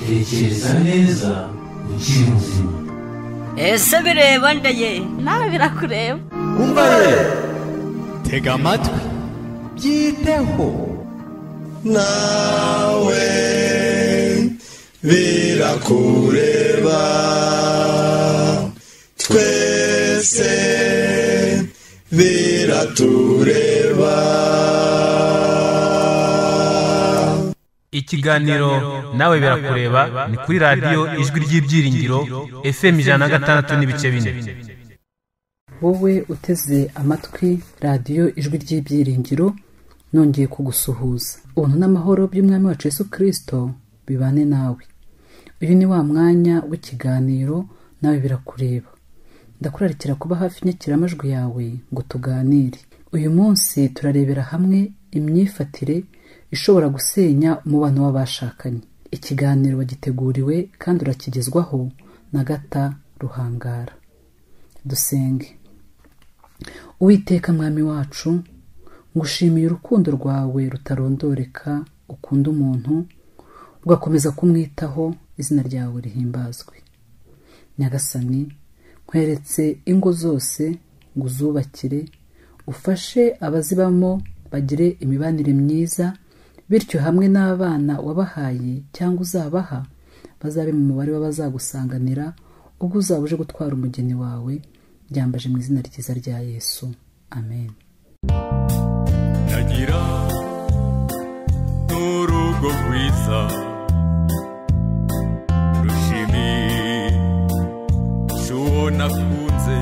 tekereza neza ukiri muzima ese bireba ndeye nawe birakureba umva ye tega amatwi byiteho nawe birakureba twese biratureba ikiganiro nawe birakureba ni kuri radiyo ijwi ry'ibyiringiro fm ijana na gatandatu n'ibice bine wowe uteze amatwi radiyo ijwi ry'ibyiringiro nongeye kugusuhuza ubuntu n'amahoro by'umwami wacu yesu kirisito bibane nawe uyu ni wa mwanya w'ikiganiro nawe birakureba ndakurarikira kuba hafi inyakiramajwi yawe ngo tuganire uyu munsi turarebera hamwe imyifatire ishobora gusenya umubano w'abashakanye ikiganiro wagiteguriwe kandi urakigezwaho na gata ruhangara dusenge uwiteka mwami wacu ngushimiye urukundo rwawe rutarondoreka ukunda umuntu ugakomeza kumwitaho izina ryawe rihimbazwe nyagasani nkweretse ingo zose ngo uzubakire ufashe abazibamo bagire imibanire myiza bityo hamwe n'abana wabahaye cyangwa uzabaha bazabe mu mubare w'abazagusanganira ubwo uzaba uje gutwara umugeni wawe byambaje mu izina ryiza rya yesu amen ndagira n'urugo rwiza rushimisha uwo nakunze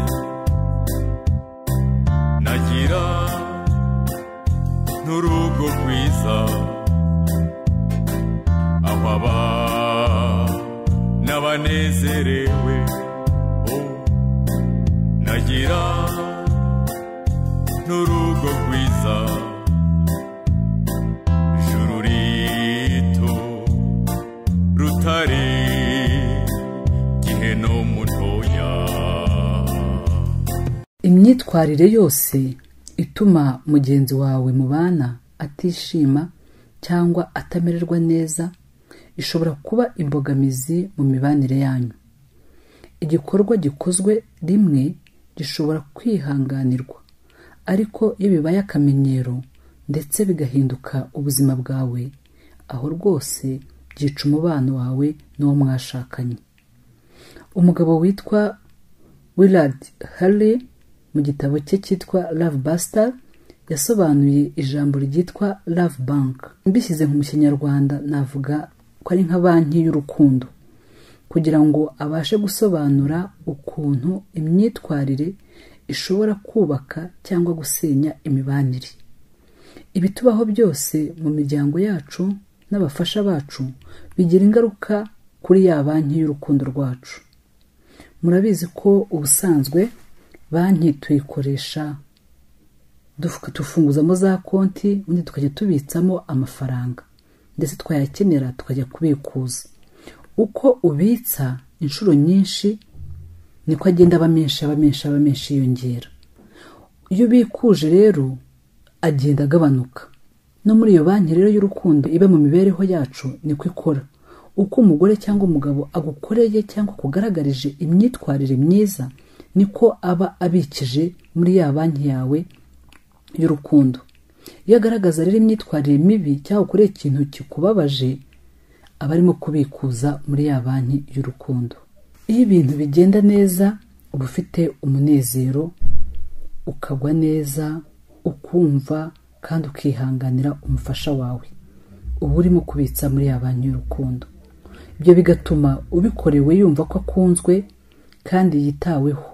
ndagira n'urugo rwiza aho abana banezerewe oh. ndagira n'urugo rwiza ijuru rito rutari gihe no mutoya imyitwarire yose ituma mugenzi wawe mu bana atishima cyangwa atamererwa neza ishobora kuba imbogamizi mu mibanire yanyu igikorwa gikozwe rimwe gishobora kwihanganirwa ariko iyo bibaye akamenyero ndetse bigahinduka ubuzima bwawe aho rwose byica umubano wawe n'uwo mwashakanye umugabo witwa willard harley mu gitabo cye cyitwa love buster yasobanuye ijambo ryitwa love bank mbishyize nko mu kinyarwanda navuga ko ari nka banki y'urukundo kugira ngo abashe gusobanura ukuntu imyitwarire ishobora kubaka cyangwa gusenya imibanire ibitubaho byose mu miryango yacu n'abafasha bacu bigira ingaruka kuri ya banki y'urukundo rwacu murabizi ko ubusanzwe banki tuyikoresha dufu- tufunguzamo za konti ubundi tukajya tubitsamo amafaranga ndetse twayakenera tukajya kubikuza uko ubitsa inshuro nyinshi niko agenda aba menshi aba menshi aba menshi yiyongera iyo ubikuje rero agenda agabanuka no muri iyo banki rero y'urukundo iba mu mibereho yacu niko ikora uko umugore cyangwa umugabo agukoreye cyangwa akugaragarije imyitwarire myiza niko aba abikije muri ya banki yawe y'urukundo iyo agaragaza rero imyitwarire mibi cyangwa akoreye ikintu kikubabaje aba arimo kubikuza muri ya banki y'urukundo iyo ibintu bigenda neza uba ufite umunezero ukagwa neza ukumva kandi ukihanganira umufasha wawe uba urimo kubitsa muri ya banki y'urukundo ibyo bigatuma ubikorewe yumva ko akunzwe kandi yitaweho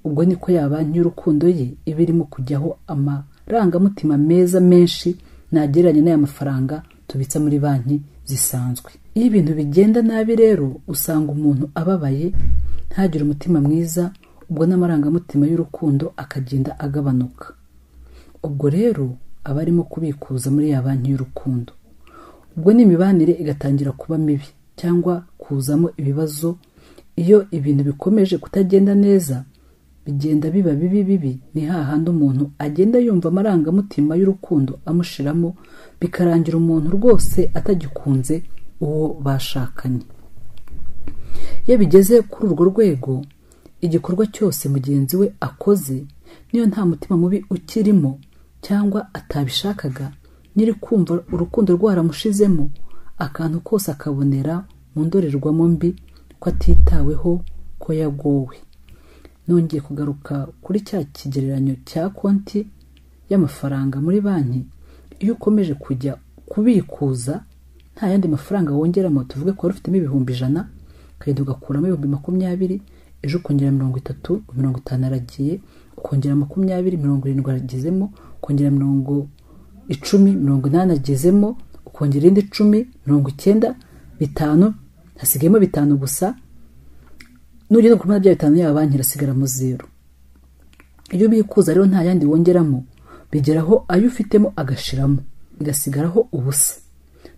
ubwo niko ya banki y'urukundo ye iba irimo kujyaho amarangamutima meza menshi ntagereranye n'aya mafaranga tubitsa muri banki zisanzwe iyo ibintu bigenda nabi rero usanga umuntu ababaye ntagire umutima mwiza ubwo n'amarangamutima y'urukundo akagenda agabanuka ubwo rero aba arimo kubikuza muri ya banki y'urukundo ubwo n'imibanire igatangira kuba mibi cyangwa kuzamo ibibazo iyo ibintu bikomeje kutagenda neza bigenda biba bibi bibi ni hahandi umuntu agenda yumva amarangamutima y'urukundo amushiramo bikarangira umuntu rwose atagikunze uwo bashakanye iyo bigeze kuri urwo rwego igikorwa cyose mugenzi we akoze niyo nta mutima mubi ukirimo cyangwa atabishakaga nyiri kumva urukundo rwaramushizemo akantu kose akabonera mu ndorerwamo mbi ko atitaweho ko yagowe nongeye kugaruka kuri cya kigereranyo cya konti y'amafaranga muri banki iyo ukomeje kujya kubikuza nta yandi mafaranga wongeramo tuvuge ko wari ufitemo ibihumbi ijana ukagenda ugakuramo ibihumbi makumyabiri ejo ukongera mirongo itatu mirongo itanu aragiye ukongera makumyabiri mirongo irindwi aragezemo ukongera mirongo icumi mirongo inani agezemo ukongera irindi icumi mirongo icyenda bitanu hasigayemo bitanu gusa nugenda kuri bya bitanu yaba banki irasigara mu zeru iyo ubikuza rero nta yandi wongeramo bigeraho ayo ufitemo agashiramo bigasigaraho ubusa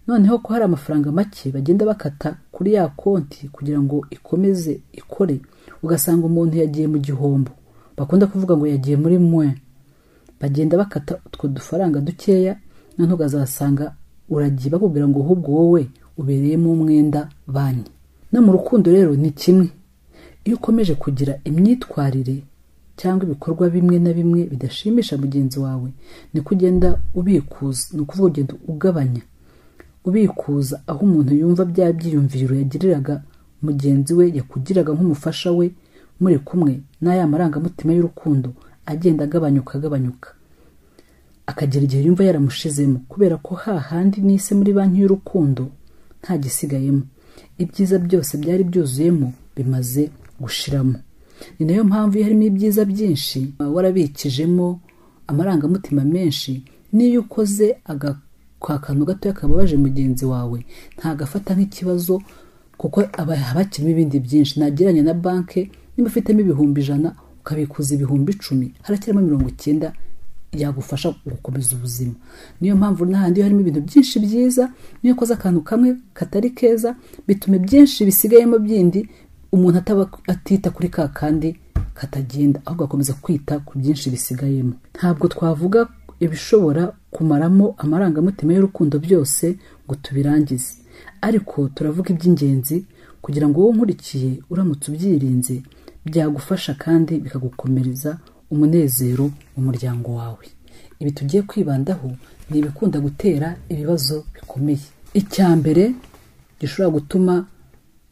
noneho ko hari amafaranga make bagenda bakata kuri ya konti kugira ngo ikomeze ikore ugasanga umuntu yagiye mu gihombo bakunda kuvuga ngo yagiye muri mwe bagenda bakata utwo dufaranga dukeya noneho ukazasanga uragiye bakubwira ngo ahubwo wowe ubereyemo umwenda banki no mu rukundo rero ni kimwe iyo ukomeje kugira imyitwarire cyangwa ibikorwa bimwe na bimwe bidashimisha mugenzi wawe niko ugenda ubikuza ni ukuvuga ugenda ugabanya ubikuza aho umuntu yumva bya byiyumviro yagiriraga mugenzi we yakugiraga nk'umufasha we muri kumwe n'aya marangamutima y'urukundo agenda agabanyuka agabanyuka akagera igihe yumva yaramushizemo kubera ko hahandi n'ise muri banki y'urukundo nta gisigayemo ibyiza byose byari byuzuyemo bimaze gushiramo ni nayo mpamvu iyo harimo ibyiza byinshi warabikijemo amarangamutima menshi n'iyo ukoze ka kantu gatoya kababaje mugenzi wawe ntagafata nk'ikibazo kuko aba hakirimo ibindi byinshi nagereranya na banki niba ufitemo ibihumbi ijana ukabikuza ibihumbi icumi harakiramo mirongo icyenda yagufasha gukomeza ubuzima niyo mpamvu n'ahandi iyo harimo ibintu byinshi byiza niyo ukoze akantu kamwe katari keza bituma ibyinshi bisigayemo byindi umuntu ataba atita kuri ka kandi katagenda ahubwo agakomeza kwita ku byinshi bisigayemo ntabwo twavuga ibishobora kumaramo amarangamutima y'urukundo byose ngo tubirangize ariko turavuga iby'ingenzi kugira ngo wowe nkurikiye uramutse ubyirinze byagufasha kandi bikagukomereza umunezero mu muryango wawe ibi tugiye kwibandaho ni ibikunda gutera ibibazo bikomeye icya mbere gishobora gutuma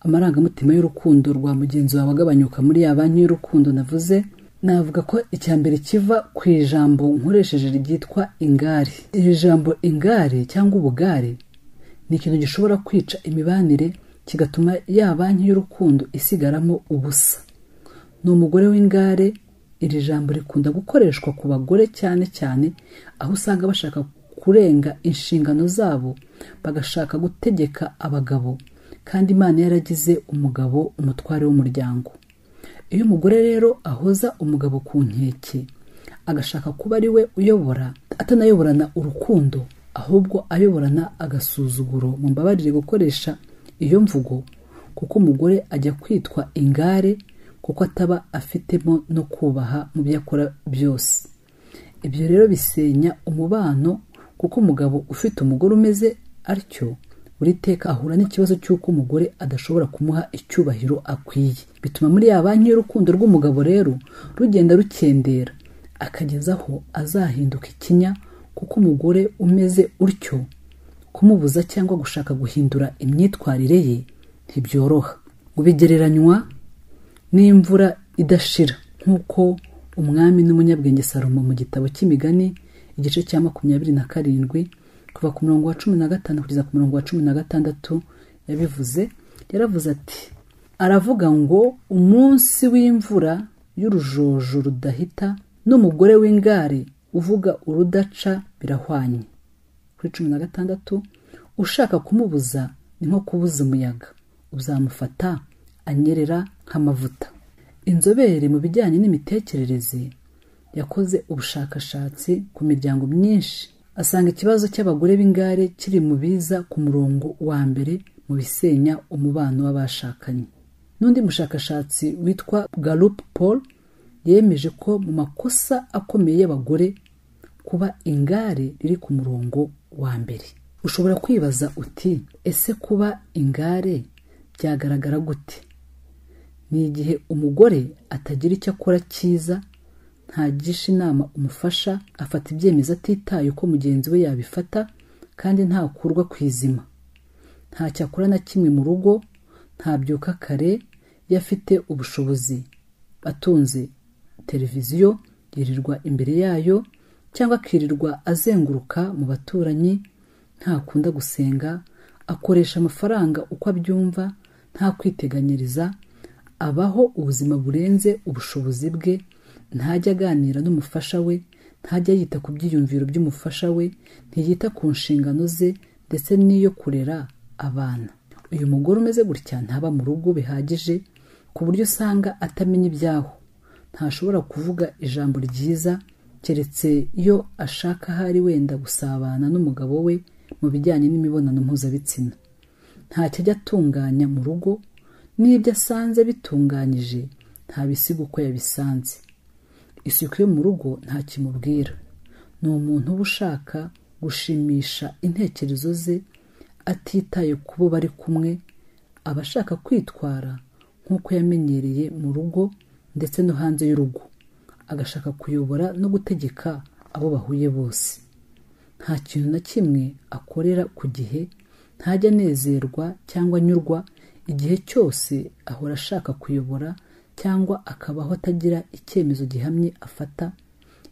amarangamutima y'urukundo rwa mugenzi wawe agabanyuka muri ya banki y'urukundo navuze navuga ko icya mbere kiva ku ijambo nkoresheje ryitwa ingari iri jambo ingari cyangwa ubugare ni ikintu gishobora kwica imibanire kigatuma ya banki y'urukundo isigaramo ubusa ni umugore w'ingare iri jambo rikunda gukoreshwa ku bagore cyane cyane aho usanga bashaka kurenga inshingano zabo bagashaka gutegeka abagabo kandi imana yaragize umugabo umutware w'umuryango iyo umugore rero ahoza umugabo ku nkeke agashaka kuba ari we uyobora atanayoborana urukundo ahubwo ayoborana agasuzuguro mu mbabarire gukoresha iyo mvugo kuko umugore ajya kwitwa ingare kuko ataba afitemo no kubaha mu byo akora byose ibyo rero bisenya umubano kuko umugabo ufite umugore umeze atyo buri teka ahura n'ikibazo cy'uko umugore adashobora kumuha icyubahiro akwiye bituma muri ya banki y'urukundo rw'umugabo rero rugenda rukendera akagezaho azahinduka ikinya kuko umugore umeze utyo kumubuza cyangwa gushaka guhindura imyitwarire ye ntibyoroha ubigereranywa n'imvura idashira nk'uko umwami n'umunyabwenge salomo mu gitabo cy'imigani igice cya makumyabiri na karindwi kuva ku murongo wa cumi na gatanu kugeza ku murongo wa cumi na gatandatu yabivuze yaravuze ati aravuga ngo umunsi w'imvura y'urujojo rudahita n'umugore w'ingare uvuga urudaca birahwanye kuri cumi na gatandatu ushaka kumubuza ni nko kubuza umuyaga uzamufata anyerera nk'amavuta inzobere mu bijyanye n'imitekerereze yakoze ubushakashatsi ku miryango myinshi asanga ikibazo cy'abagore b'ingare kiri mu biza ku murongo wa mbere mu bisenya umubano w'abashakanye n'undi mushakashatsi witwa garup paul yemeje ko mu makosa akomeye y'abagore kuba ingare riri ku murongo wa mbere ushobora kwibaza uti ese kuba ingare byagaragara gute ni igihe umugore atagira icyo akora cyiza ntagisha inama umufasha afata ibyemezo atitaye uko mugenzi we yabifata kandi ntakurwa ku izima ntacyo akora na kimwe mu rugo ntabyuka kare iyo afite ubushobozi atunze televiziyo yirirwa imbere yayo cyangwa akirirwa azenguruka mu baturanyi ntakunda gusenga akoresha amafaranga uko abyumva nta kwiteganyiriza abaho ubuzima burenze ubushobozi bwe ntajya aganira n'umufasha we ntajya yita ku byiyumviro by'umufasha we ntiyita ku nshingano ze ndetse n'iyo kurera abana uyu mugore umeze gutya ntaba mu rugo bihagije ku buryo usanga atamenya ibyaho ntashobora kuvuga ijambo ryiza keretse iyo ashaka ahari wenda gusabana n'umugabo we mu bijyanye n'imibonano mpuzabitsina ntacyo ajya atunganya mu rugo n'ibyo asanze bitunganyije ntabisiga uko yabisanze isuku yo mu rugo nta kimubwira ni umuntu uba ushaka gushimisha intekerezo ze atitaye ku bo bari kumwe aba ashaka kwitwara nk'uko yamenyereye mu rugo ndetse no hanze y'urugo agashaka kuyobora no gutegeka abo bahuye bose nta kintu na kimwe akorera ku gihe ntajya anezerwa cyangwa anyurwa igihe cyose ahora ashaka kuyobora cyangwa akabaho atagira icyemezo gihamye afata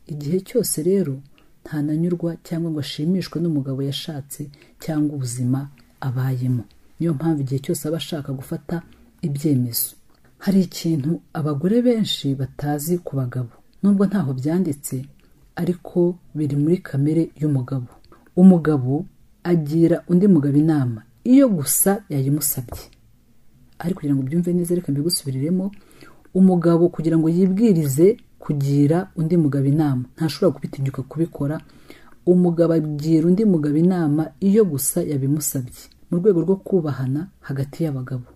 igihe cyose rero ntananyurwa cyangwa ngo ashimishwe n'umugabo yashatse cyangwa ubuzima abayemo niyo mpamvu igihe cyose aba ashaka gufata ibyemezo hari ikintu abagore benshi batazi ku bagabo nubwo ntaho byanditse ariko biri muri kamere y'umugabo umugabo agira undi mugabo inama iyo gusa yayimusabye ariko kugira ngo byumve neza reka mbigusubiriremo umugabo kugira ngo yibwirize kugira undi mugabo inama ntashobora kubitinyuka kubikora umugabo agira undi mugabo inama iyo gusa yabimusabye mu rwego rwo kubahana hagati y'abagabo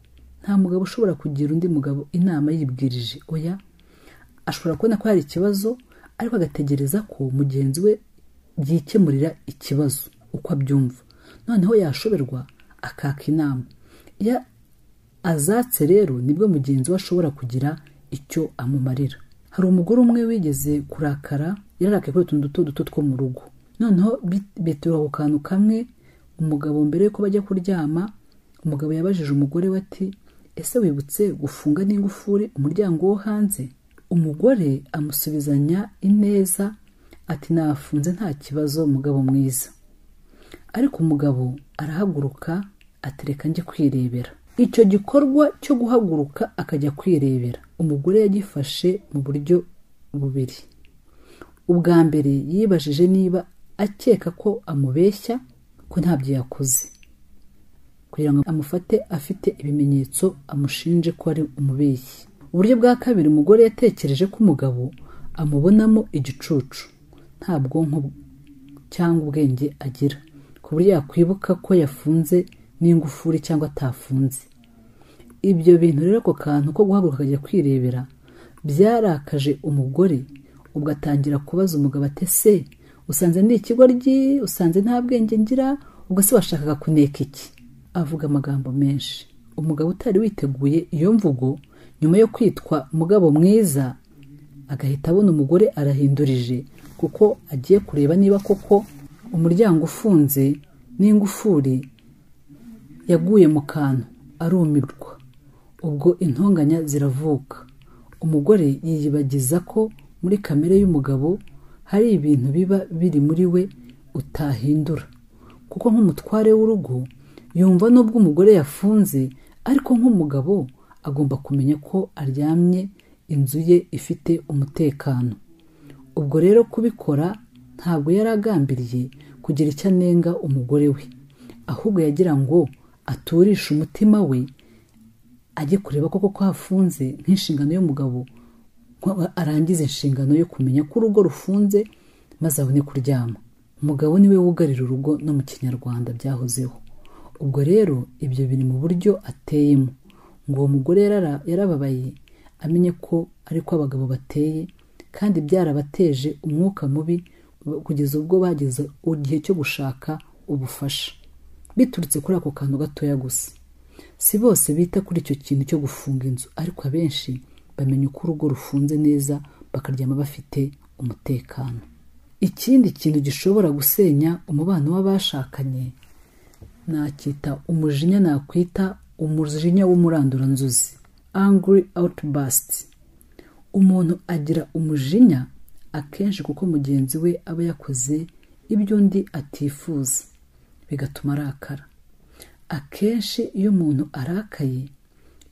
nta mugabo ushobora kugira undi mugabo inama yibwirije oya ashobora kubona ko hari ikibazo ariko agategereza ko mugenzi we yikemurira ikibazo uko abyumva noneho yashoberwa akaka inama iyo azatse rero nibwo mugenzi we ashobora kugira icyo amumarira hari umugore umwe wigeze kurakara yararakaye kuri utuntu duto duto two mu rugo noneho bitura ku kantu kamwe umugabo mbere yuko bajya kuryama umugabo yabajije umugore we ati ese wibutse gufunga n'ingufuri umuryango wo hanze umugore amusubizanya ineza ati nafunze nta kibazo mugabo mwiza ariko umugabo arahaguruka atereka njye kwirebera icyo gikorwa cyo guhaguruka akajya kwirebera umugore yagifashe mu buryo bubiri ubwa mbere yibajije niba akeka ko amubeshya ko ntabyo yakoze kugira ngo amufate afite ibimenyetso amushinje ko ari umubeshyi uburyo bwa kabiri umugore yatekereje ko umugabo amubonamo igicucu nta bwonko cyangwa ubwenge agira ku buryo yakwibuka ko yafunze n'ingufuri cyangwa atafunze ibyo bintu rero ako kantu ko guhaguruka akajya kwirebera byarakaje umugore ubwo atangira kubaza umugabo atese usanze ni ikigoryi usanze nta bwenge ngira ubwo se washakaga kuneka iki avuga amagambo menshi umugabo utari witeguye iyo mvugo nyuma yo kwitwa mugabo mwiza agahita abona umugore arahindurije kuko agiye kureba niba koko umuryango ufunze n'ingufuri yaguye mu kantu arumirwa ubwo intonganya ziravuka umugore yiyibagiza ko muri kamere y'umugabo hari ibintu biba biri muri we utahindura kuko nk'umutware w'urugo yumva n'ubwo umugore yafunze ariko nk'umugabo agomba kumenya ko aryamye inzu ye ifite umutekano ubwo rero kubikora ntabwo yari agambiriye kugira icyo anenga umugore we ahubwo yagira ngo aturisha umutima we ajye kureba koko ko hafunze nk'inshingano y'umugabo arangiza inshingano yo kumenya ko urugo rufunze maze abone kuryama umugabo niwe wugarira urugo no mu kinyarwanda byahozeho ubwo rero ibyo biri mu buryo ateyemo ngo uwo mugore yarababaye amenye ko ariko abagabo bateye kandi byarabateje umwuka mubi kugeza ubwo bageze igihe cyo gushaka ubufasha biturutse kuri ako kantu gatoya gusa si bose bita kuri icyo kintu cyo gufunga inzu ariko abenshi bamenya uko urugo rufunze neza bakaryama bafite umutekano ikindi kintu gishobora gusenya umubano w'abashakanye nacyita umujinya nakwita umujinya w'umuranduranzuzi angry outburst umuntu agira umujinya akenshi kuko mugenzi we aba yakoze ibyo undi atifuza bigatuma arakara akenshi iyo umuntu arakaye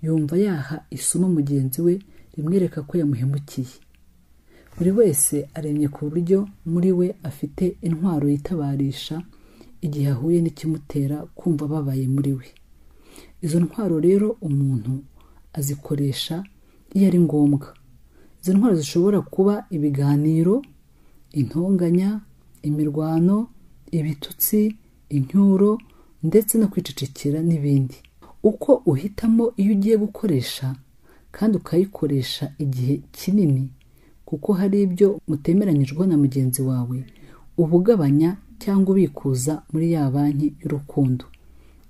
yumva yaha isomo mugenzi we rimwereka ko yamuhemukiye buri wese aremye ku buryo muri we afite intwaro yitabarisha igihe ahuye n'ikimutera kumva ababaye muri we izo ntwaro rero umuntu azikoresha iyo ari ngombwa izo ntwaro zishobora kuba ibiganiro intonganya imirwano ibitutsi incyuro ndetse no kwicecekera n'ibindi uko uhitamo iyo ugiye gukoresha kandi ukayikoresha igihe kinini kuko hari ibyo mutemeranyijwe na mugenzi wawe uba ugabanya cyangwa ubikuza muri ya banki y'urukundo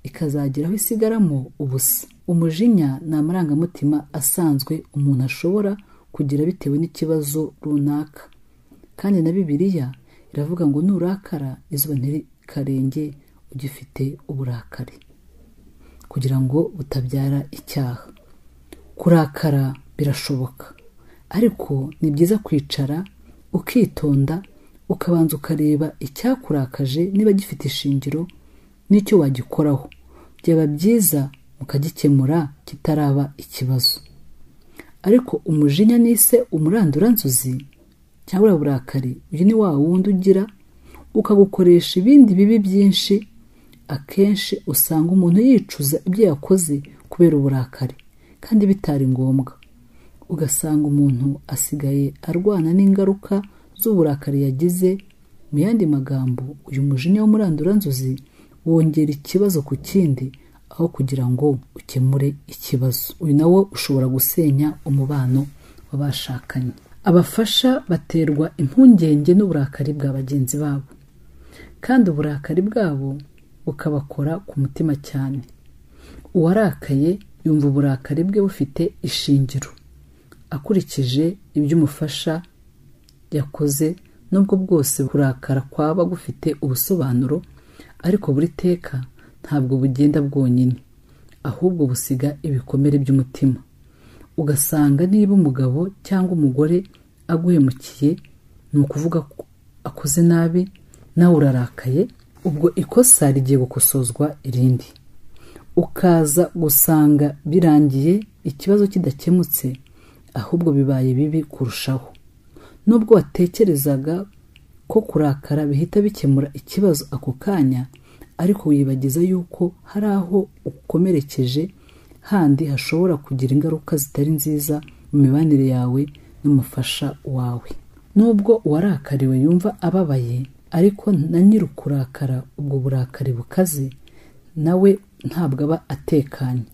ikazagera aho isigaramo ubusa umujinya ni amarangamutima asanzwe umuntu ashobora kugira bitewe n'ikibazo runaka kandi na bibiliya iravuga ngo nurakara izuba ntirikarenge ugifite uburakari kugira ngo butabyara icyaha kurakara birashoboka ariko ni byiza kwicara ukitonda ukabanza ukareba icyakurakaje niba gifite ishingiro n'icyo wagikoraho byaba byiza mukagikemura kitaraba ikibazo ariko umujinya nise umuranduranzuzi cyangwa uriya burakari uyu ni wa wundi ugira ukagukoresha ibindi bibi byinshi akenshi usanga umuntu yicuza ibyo yakoze kubera uburakari kandi bitari ngombwa ugasanga umuntu asigaye arwana n'ingaruka z'uburakari yagize mu yandi magambo uyu mujinya w'umuranduranzuzi wongera ikibazo ku kindi aho kugira ngo ukemure ikibazo uyu nawo ushobora gusenya umubano w'abashakanye abafasha baterwa impungenge n'uburakari bwa bagenzi babo kandi uburakari bwabo bukabakora ku mutima cyane uwarakaye yumva uburakari bwe bufite ishingiro akurikije ibyo umufasha yakoze nubwo bwose kurakara kwaba gufite ubusobanuro ariko buri teka ntabwo bugenda bwonyine ahubwo busiga ibikomere by'umutima ugasanga niba umugabo cyangwa umugore aguhemukiye ni ukuvuga ko akoze nabi nawe urarakaye ubwo ikosa rigiye gukosozwa irindi ukaza gusanga birangiye ikibazo kidakemutse ahubwo bibaye bibi kurushaho nubwo watekerezaga ko kurakara bihita bikemura ikibazo ako kanya ariko wibagiza yuko hari aho ukomerekeje handi hashobora kugira ingaruka zitari nziza mu mibanire yawe n'umufasha wawe nubwo uwarakariwe yumva ababaye ariko na nyir'ukurakara ubwo burakari bukaze nawe ntabwo aba atekanye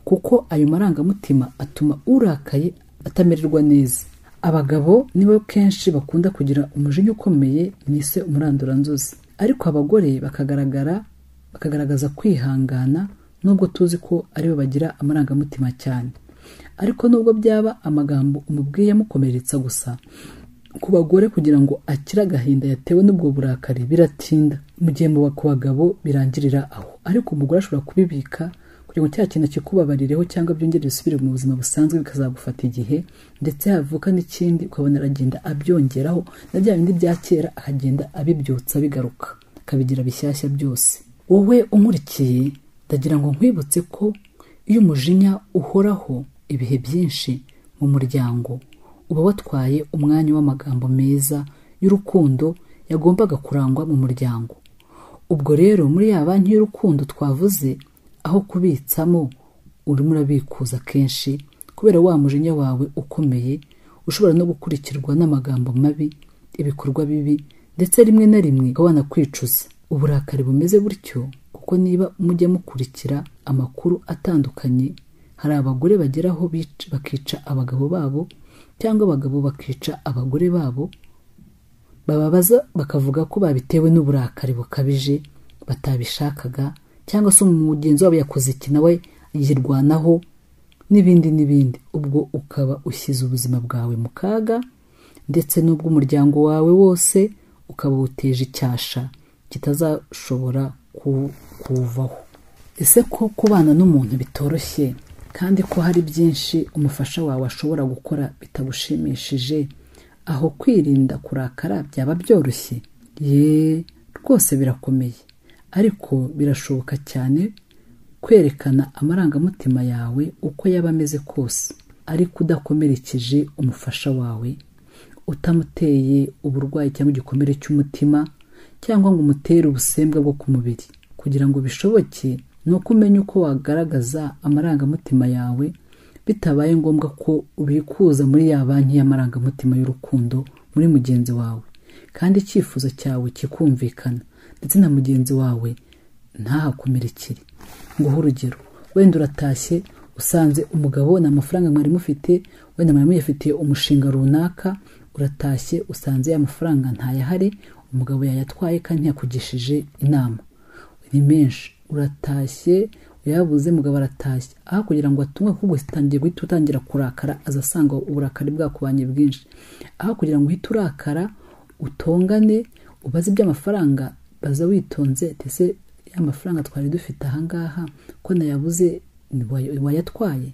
kuko ayo marangamutima atuma urakaye atamererwa neza abagabo nibo kenshi bakunda kugira umujinya ukomeye mwise umuranduranzuzi ariko abagore bakagaragara bakagaragaza kwihangana nubwo tuzi ko aribo bagira amarangamutima cyane ariko nubwo byaba amagambo umubwiye yamukomeretsa gusa ku bagore kugira ngo akire agahinda yatewe n'ubwo burakari biratinda mu gihe mu ku bagabo birangirira aho ariko umugore ashobora kubibika kugira ngo cya kintu kikubabarireho cyangwa byongere bisubire mu buzima busanzwe bikazagufata igihe ndetse havuka n'ikindi ukabona aragenda abyongeraho na bya bindi bya kera akagenda abibyutsa bigaruka akabigira bishyashya byose wowe unkurikiye ndagira ngo nkwibutse ko iyo umujinya uhoraho ibihe byinshi mu muryango uba watwaye umwanya w'amagambo meza y'urukundo yagombaga kurangwa mu muryango ubwo rero muri ya banki y'urukundo twavuze aho kubitsamo urimo urabikuza kenshi kubera wa mujinya wawe ukomeye ushobora no gukurikirwa n'amagambo mabi ibikorwa bibi ndetse rimwe na rimwe ukaba wanakwicuza uburakari bumeze butyo kuko niba mujya mukurikira amakuru atandukanye hari abagore bageraho bakica abagabo babo cyangwa abagabo bakica abagore babo bababaza bakavuga ko babitewe n'uburakari bukabije batabishakaga cyangwa se umugenzi wabo yakoze iki nawe yirwanaho n'ibindi n'ibindi ubwo ukaba ushyize ubuzima bwawe mu kaga ndetse n'ubw'umuryango wawe wose ukaba uteje icyasha kitazashobora ku- kuwuvaho ese ko kubana n'umuntu bitoroshye kandi ko hari byinshi umufasha wawe ashobora gukora bitagushimishije aho kwirinda kurakara byaba byoroshye ye rwose birakomeye ariko birashoboka cyane kwerekana amarangamutima yawe uko yaba ameze kose ariko udakomerekeje umufasha wawe utamuteye uburwayi cyangwa igikomere cy'umutima cyangwa ngo umutere ubusembwa bwo ku mubiri kugira ngo bishoboke ni uko umenya uko wagaragaza amarangamutima yawe bitabaye ngombwa ko ubikuza muri ya banki y'amarangamutima y'urukundo muri mugenzi wawe kandi icyifuzo cyawe kikumvikana ndetse na mugenzi wawe ntahakomerekere nguhe urugero wenda uratashye usanze umugabo nta mafaranga mwari mufite wenda mwari muyafitiye umushinga runaka uratashye usanze ya mafaranga ntayahari umugabo yayatwaye kandi ntiyakugishije inama ni menshi uratashye uyabuze mugabo aratashye aho kugira ngo atungwe kuko utangiye guhita utangira kurakara azasanga uburakari bwakubanye bwinshi aho kugira ngo uhite urakara utongane ubaze iby'amafaranga baza witonze ndetse ya mafaranga twari dufite ahangaha ko nayabuze ni wa- wayatwaye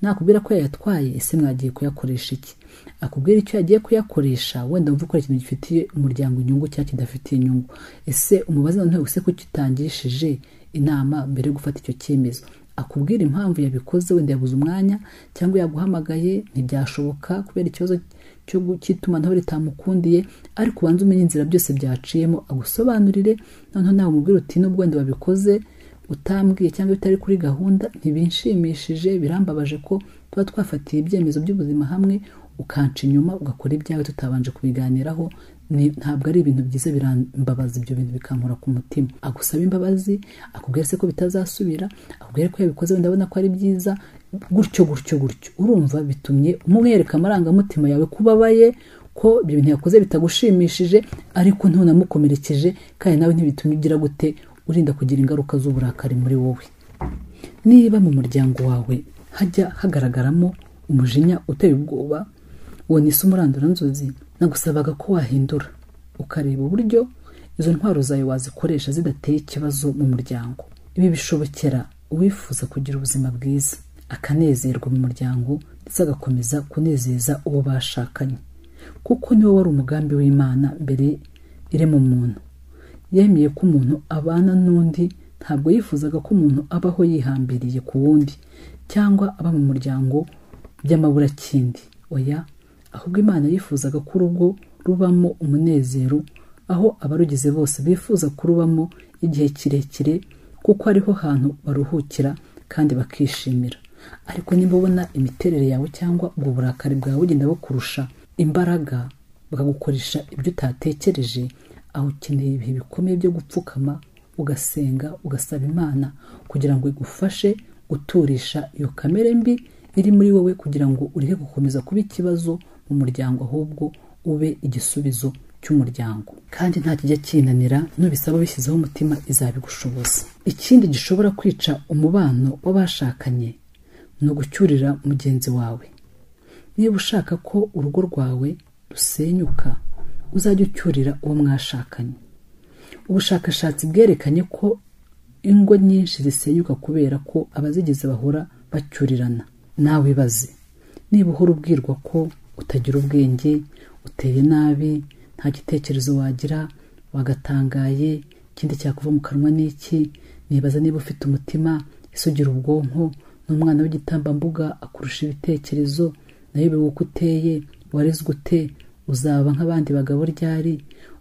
nakubwira ko yayatwaye ese mwagiye kuyakoresha iki akubwira icyo yagiye kuyakoresha wenda wumva ukora ikintu gifitiye umuryango inyungu cyangwa kidafitiye inyungu ese umubaze noneho use ko kitangishije inama mbere yo gufata icyo cyemezo akubwira impamvu yabikoze wenda yabuze umwanya cyangwa yaguhamagaye ntibyashoboka kubera ikibazo cyo gu- cy'itumanaho ritamukundiye ariko ubanze umenye inzira byose byaciyemo agusobanurire noneho nawe umubwire uti nubwo wenda wabikoze utambwiye cyangwa bitari kuri gahunda ntibinshimishije birambabaje ko tuba twafatiye ibyemezo by'ubuzima hamwe ukanca inyuma ugakora ibyawe tutabanje kubiganiraho ni- ntabwo ari ibintu byiza birambabaza ibyo bintu bikankura ku mutima agusaba imbabazi akubwira se ko bitazasubira akubwira ko yabikoze wenda abona ko ari byiza gutyo gutyo gutyo urumva bitumye umwereka amarangamutima yawe ko ubabaye ko ibyo bintu yakoze bitagushimishije ariko ntunamukomerekeje kandi nawe ntibitumye ugira gute urinda kugira ingaruka z'uburakari muri wowe niba mu muryango wawe hajya hagaragaramo umujinya uteye ubwoba uwo ni isi umuranduranzozi nagusabaga ko wahindura ukareba uburyo izo ntwaro zawe wazikoresha zidateye ikibazo mu muryango ibi bishobokera uwifuza kugira ubuzima bwiza akanezerwa mu muryango ndetse agakomeza kunezeza uwo bashakanye kuko niwo wari umugambi w'imana mbere irema muntu yemeye ko umuntu abana n'undi ntabwo yifuzaga ko umuntu abaho yihambiriye ku wundi cyangwa aba mu muryango by'amaburakindi oya ahubwo imana yifuzaga ko urugo rubamo umunezero aho abarugize bose bifuza kurubamo igihe kirekire kuko ariho hantu baruhukira kandi bakishimira ariko niba ubona imiterere yawe cyangwa ubwo burakari bwawe bugenda bukurusha imbaraga bakagukoresha ibyo utatekereje aho ukeneye ibihe bikomeye byo gupfukama ugasenga ugasaba imana kugira ngo igufashe guturisha iyo kamere mbi iri muri wowe kugira ngo ureke gukomeza kuba ikibazo mu muryango ahubwo ube igisubizo cy'umuryango kandi nta kijya kinanira nubisaba bishyizeho umutima izabigushoboza ikindi gishobora kwica umubano w'abashakanye ni ugucyurira mugenzi wawe niba ushaka ko urugo rwawe rusenyuka uzajya ucyurira uwo mwashakanye ubushakashatsi bwerekanye ko ingo nyinshi zisenyuka kubera ko abazigize bahora bacyurirana nawe ibaze niba uhora ubwirwa ko utagira ubwenge uteye nabi nta gitekerezo wagira wagatangaye ikindi cyakuva mu kanwa n'iki nibaza niba ufite umutima ese ugira ubwonko n'umwana w'igitambambuga akurusha ibitekerezo nayo biba uko uteye warezwe ute uzaba nk'abandi bagabo ryari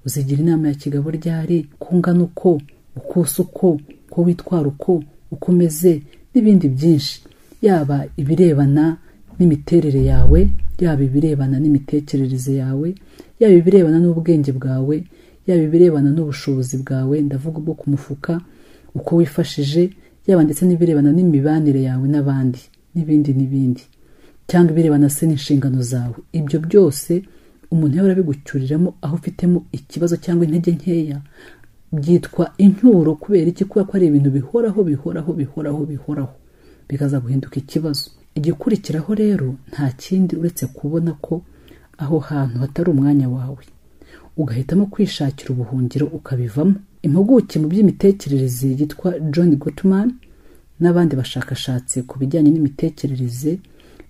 uzigira inama ya kigabo ryari ko ungana uko ukose uko ko witwara uko uko umeze n'ibindi byinshi yaba ibirebana n'imiterere yawe yaba ibirebana n'imitekerereze yawe yaba ibirebana n'ubwenge bwawe yaba ibirebana n'ubushobozi bwawe ndavuga ubwo ku mufuka uko wifashije yaba ndetse n'ibirebana n'imibanire yawe n'abandi n'ibindi n'ibindi cyangwa ibirebana se n'inshingano zawe ibyo byose umuntu yahora abigucyuriramo aho ufitemo ikibazo cyangwa intege nkeya byitwa incyuro kubera iki kubera ko ari ibintu bihoraho bihoraho bihoraho bihoraho bikaza guhinduka ikibazo igikurikiraho rero nta kindi uretse kubona ko aho hantu hatari umwanya wawe ugahitamo kwishakira ubuhungiro ukabivamo impuguke mu by'imitekerereze yitwa john gottman n'abandi bashakashatsi ku bijyanye n'imitekerereze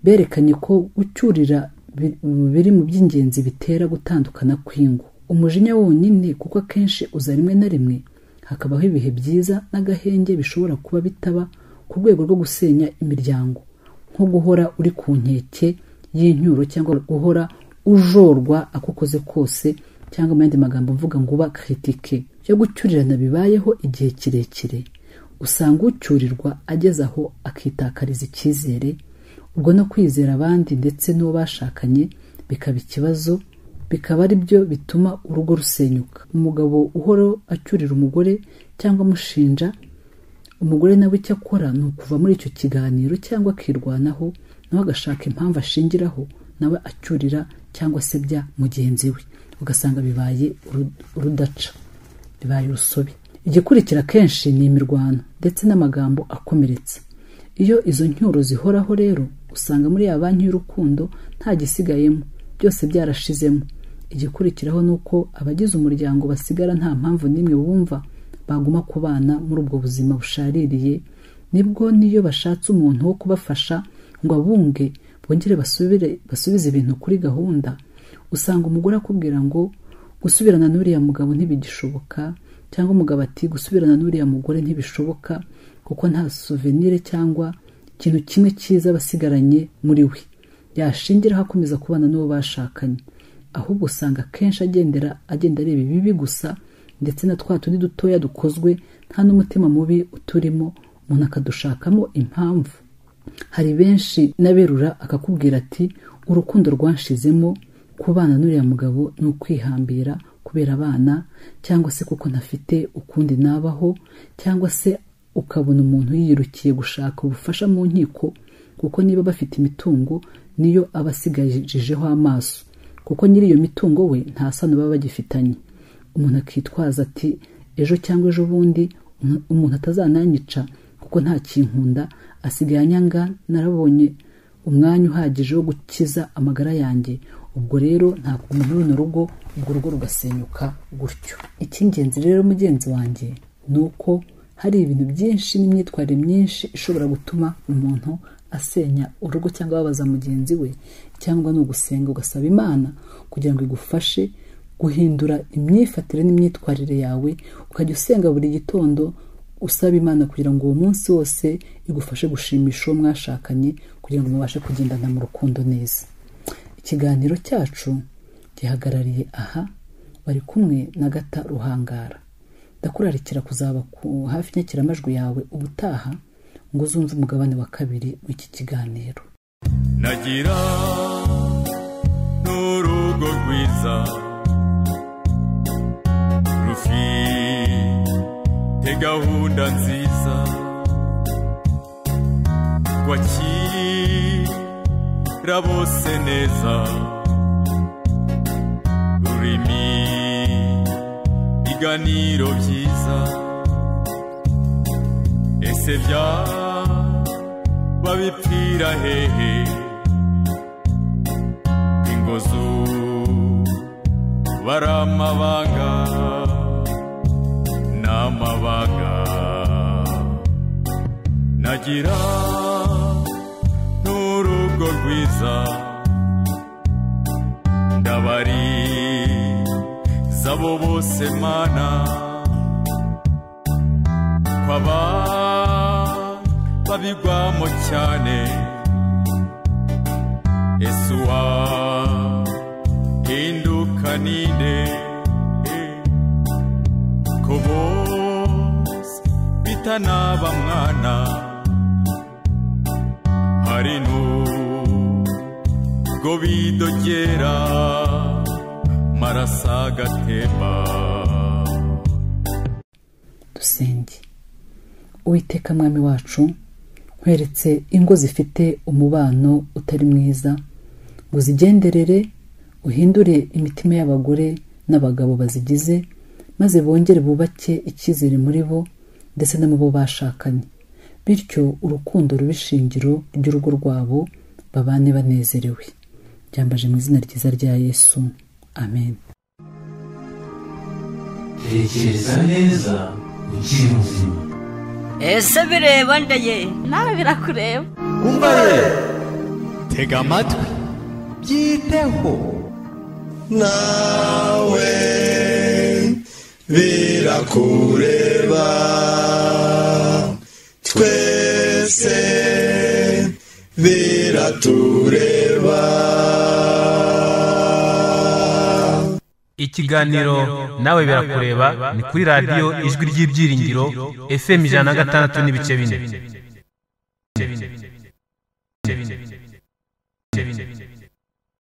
berekanye ko gucyurira bi- biri mu by'ingenzi bitera gutandukana kw'ingo umujinya wonyine kuko akenshi uza rimwe na rimwe hakabaho ibihe byiza n'agahenge bishobora kuba bitaba ku rwego rwo gusenya imiryango nko guhora uri ku nkeke y'inyuro cyangwa guhora ujorwa ako ukoze kose cyangwa mu yandi magambo mvuga ngo uba kritike yo gucyurirana bibayeho igihe kirekire usanga ucyurirwa ageze aho akitakariza icyizere ubwo no kwizera abandi ndetse n'uwo bashakanye bikaba ikibazo bikaba ari byo bituma urugo rusenyuka umugabo uhora acyurira umugore cyangwa amushinja umugore nawe icyo akora ni ukuva muri icyo kiganiro cyangwa akirwanaho nawe agashaka impamvu ashingiraho nawe acyurira cyangwa se bya mugenzi we ugasanga bibaye uru- urudaca bibaye urusobe igikurikira kenshi ni imirwano ndetse n'amagambo akomeretsa iyo izo ncyuro zihoraho rero usanga muri ya banki y'urukundo nta gisigayemo byose byarashizemo igikurikiraho ni uko abagize umuryango basigara nta mpamvu n'imwe bumva baguma kubana muri ubwo buzima bushaririye nibwo n'iyo bashatse umuntu wo kubafasha ngo abunge bongere basubire basubize ibintu kuri gahunda usanga umugore akubwira ngo gusubirana n'uriya mugabo ntibigishoboka cyangwa umugabo ati gusubirana n'uriya mugore ntibishoboka kuko nta souvenir cyangwa ikintu kimwe cyiza basigaranye muri we yashingiraho akomeza kubana n'uwo bashakanye ahubwo usanga akenshi agendera agenda areba ibibi gusa ndetse na twa tundi dutoya dukozwe nta n'umutima mubi uturimo umuntu akadushakamo impamvu hari benshi n'aberura akakubwira ati urukundo rwanshizemo kubana n'uriya mugabo ni ukwihambira kubera abana cyangwa se kuko ntafite ukundi nabaho cyangwa se ukabona umuntu yirukiye gushaka ubufasha mu nkiko kuko niba bafite imitungo niyo aba asigajijeho amaso kuko nyiri iyo mitungo we nta sano baba bagifitanye umuntu akitwaza ati ejo cyangwa ejo bundi umu- umuntu atazananyica kuko nta kinkunda asigaye anyanga narabonye umwanya uhagije wo gukiza amagara yanjye ubwo rero ntabwo muri runo rugo urwo rugo rugasenyuka gutyo icy'ingenzi rero mugenzi wanjye ni uko hari ibintu byinshi n'imyitwarire myinshi ishobora gutuma umuntu asenya urugo cyangwa ababaza mugenzi we cyangwa ni ugusenga ugasaba imana kugira ngo igufashe guhindura imyifatire n'imyitwarire yawe ukajya usenga buri gitondo usaba imana kugira ngo uwo munsi wose igufashe gushimisha uwo mwashakanye kugira ngo mubashe kugendana mu rukundo neza ikiganiro cyacu gihagarariye aha bari kumwe na gata ruhangara ndakurarikira kuzaba ku hafi inyakiramajwi yawe ubutaha ngo uzumve umugabane wa kabiri w'iki kiganiro nagira n'urugo rwiza rufite gahunda nziza rwakira bose neza rurimi ibiganiro byiza ese byaba babipfira hehe ingo bari amabanga ni amabanga nagira n'urugo rwiza ndabariza abo bose mana kwaba babigwamo cyane Yesuwa hinduka ninde ko bose bitanaba mwana hari nubwo bidogera marasa agatemba dusenge uwiteka mwami wacu nkweretse ingo zifite umubano utari mwiza ngo uzigenderere uhindure imitima y'abagore n'abagabo bazigize maze bongere bubake icyizere muri bo ndetse no mu bo bashakanye bityo urukundo ruba ishingiro ry'urugo rwabo babane banezerewe byambaje mu izina ryiza rya yesu amen tekereza neza ukiri muzima ese bireba nda ye nawe birakureba tega amatwi byiteho nawe birakureba twese biratureba ikiganiro nawe birakureba ni kuri radiyo ijwi ry'ibyiringiro fm ijana na gatandatu n'ibice bine